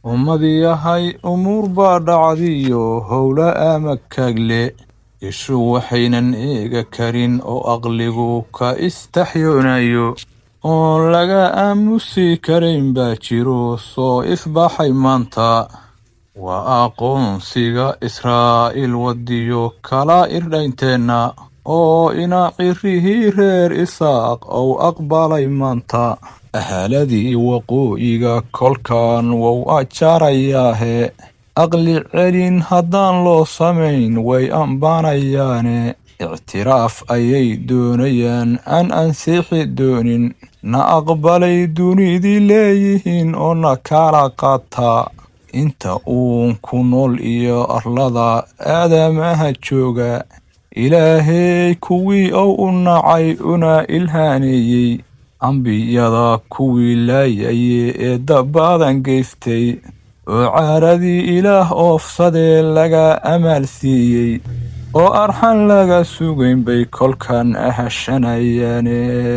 ummadiyahay umuur baa dhacdiyo howla ama kaagle ishu waxaynan eega karin oo aqligu ka istaxyoonayo oon laga aamusi karayn baa jiro soo ifbaxay maanta waa aqoonsiga israa'iil wadiyo kala irdhaynteenna oo ina cirihii reer isaaq ou aqbalay maanta ahaaladii waqooyiga kolkan wou ajaarayaahe aqli celin haddaan loo samayn way ambaanayaane ictiraaf ayay doonayaan aan ansixi doonin na aqbalay dunidii leeyihiin oo na kala qaataa inta uun ku nool iyo arlada aadamaha jooga ilaahey kuwii ou u nacay una ilhaaneeyey ambiyada kuwii laayaye ee dabbaadan geystay oo caaradii ilaah oofsadee laga amaal siiyey oo arxan laga sugayn bay kolkan ahashanayaane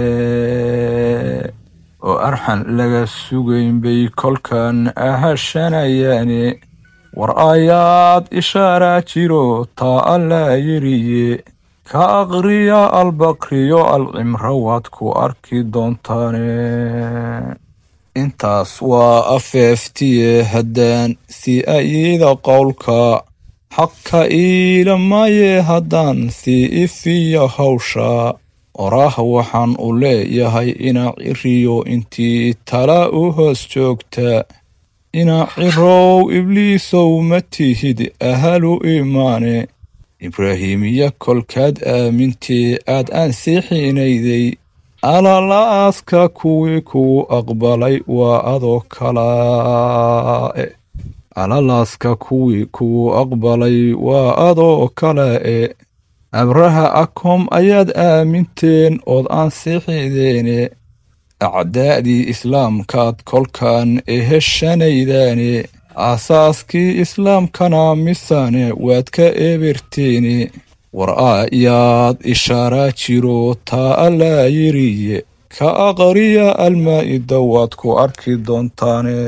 oo arxan laga sugayn bay kolkan ahashanayaane war aayaad ishaaraa jiro taa allaa yiriye ka aqriya albakriyo alcimro waad ku arki doontaane intaas waa afeeftiye haddaan si ayida qowlka xaqka iila maaye haddaan sii ifiya hawsha oraah waxaan u leeyahay ina ciriyo intii tala u hoos joogta ina cirow ibliisow ma tihid ahalu imaane ibraahiimiya kolkaad aamintee aad ansiixinayday alala'aaska kuwii kugu aqbalay waa adoo kalaae alalaaska kuwii kugu aqbalay waa adoo kala'e abraha akom ayaad aaminteen ood ansixideene acdaa'dii islaamkaad kolkan eheshanaydaane aasaaskii islaamkana misane waad ka eberteene war aayaad ishaaraa jiro taa allaa yiriye ka aqriya almaa'ida waad ku arki doontaane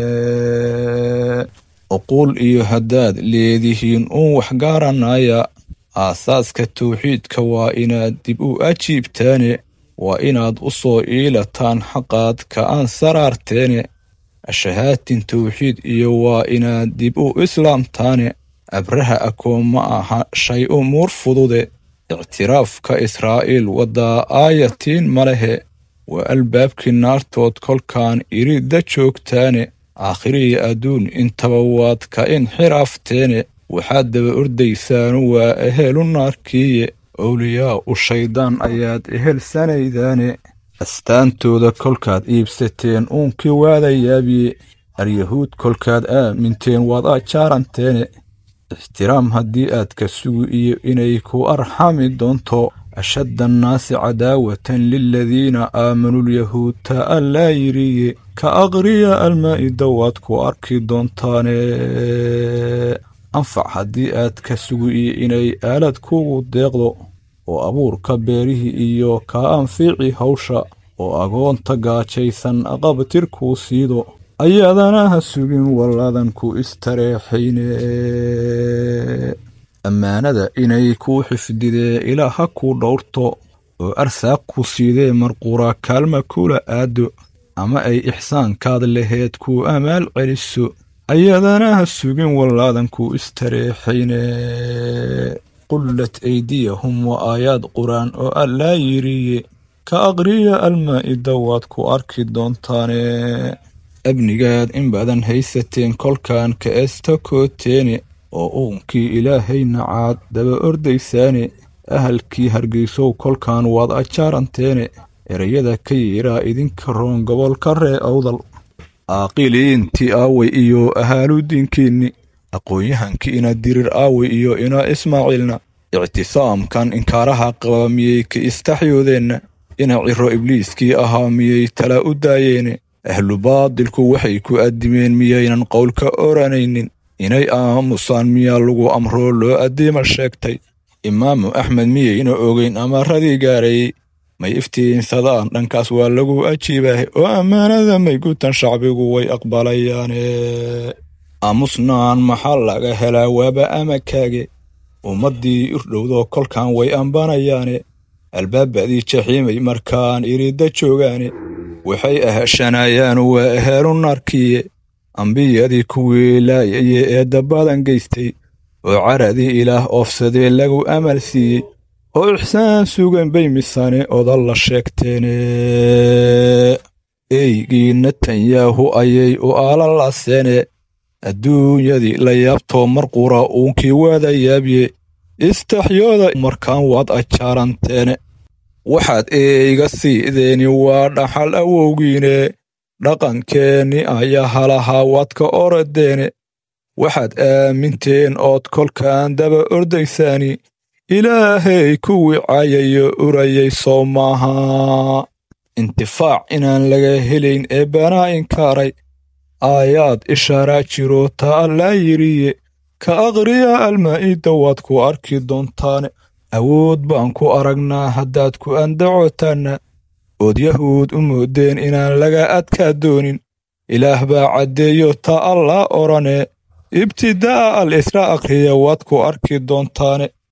uquul iyo haddaad leedihiin uun wax garanaya aasaaska tawxiidka waa inaad dib u ajiibtaane waa inaad u soo iilataan xaqaad ka aan saraarteene ashahaatin tawxiid iyo waa inaad dib u islaamtaane abraha akoon ma aha shay umuur fudude ictiraafka israa'iil waddaa aayatiin ma lehe waa albaabkii naartood kolkaan iridda joogtaane aakhiriya adduun intaba waad ka inxiraafteene waxaad daba ordaysaanu waa ehelu naarkiiye owliyaa u shayddaan ayaad ehelsanaydaane astaantooda kolkaad iibsateen uunkii waada yaabiye aryahuud kolkaad aaminteen waad ajaaranteene ixtiraam haddii aad ka sugi iyo inay ku arxami doonto ashadda annaasi cadaawatan liladiina aamanulyahuud taa allaa yiriye ka aqriya almaa'ida waad ku arki doontaane anfac haddii aad ka sugi iyo inay aalad kugu deeqdo oo abuurka beerihii iyo kaa anfiici hawsha oo agoonta gaajaysan aqabtir kuu siido ayadana ha sugin walladan ku istareexayne ammaanada inay kuu xifdidee ilaa ha kuu dhowrto oo arsaaq ku siidee marquura kaalma kula aado ama ay ixsaankaad laheed kuu amaal celiso ayadana ha sugin wallaadan ku istareexayne qullat aydiyahum waa aayaad qur-aan oo allaa yiriye ka aqriya almaa'ida waad ku arki doontaane abnigaad in badan haysateen kolkan ka estakooteene oo uunkii ilaahay nacaad daba ordaysaane ahalkii hargeysow kolkan waad ajaaranteene ereyada ka yiraa idinka roon gobolka ree awdal aaqiliintii aaway iyo ahaaludiinkiinni aqoon-yahankii ina dirir aaway iyo ina ismaaciilna ictisaamkan inkaaraha qaba miyey ka istaxyoodeenna ina ciro ibliiskii ahaa miyey tala u daayeene ahlu baadilku waxay ku addimeen miyaynan qowlka oranaynin inay aamusaan miyaa lagu amroo loo addiima sheegtay imaamu axmed miyayna ogeyn amaradii gaarayey may iftiinsadaan dhankaas waa lagu ajiibaahe oo ammaanada may gutan shacbigu way aqbalayaane aamusnaan maxaa laga helaa waaba amakaage ummaddii irdhowdoo kolkan way ambanayaane albaabadii jaxiimay markaan iridda joogaane waxay ahashanayaan waa ahaalu narkiye ambiyadii kuwii laayaye ee dabbadan geystay oo caradii ilaah oofsadee lagu amal siiyey oo ixsaan sugan bay misane odan la sheegteene eygii netanyahu ayay u aalalaseene adduunyadii la yaabtoo marqura uunkii waada yaabye istaxyooda markaan waad ajaaranteene waxaad eeyga siideeni waa dhaxal awowgiine dhaqankeenni ayaa halahaa waad ka oradeene waxaad aaminteen ood kolkaan daba ordaysaani ilaahay kuwii cayayo urayay soo maaha intifaac inaan laga helayn ee banaa inkaaray aayaad ishaaraa jiro ta allaa yidhiye ka aqriya almaa'idda waad ku arki doontaane awood baan ku aragnaa haddaad ku andacotaanna ood yahuud u moodeen inaan laga adkaa doonin ilaah baa caddeeyo ta allaa odhane ibtidaa'a al isra aqriya waad ku arki doontaane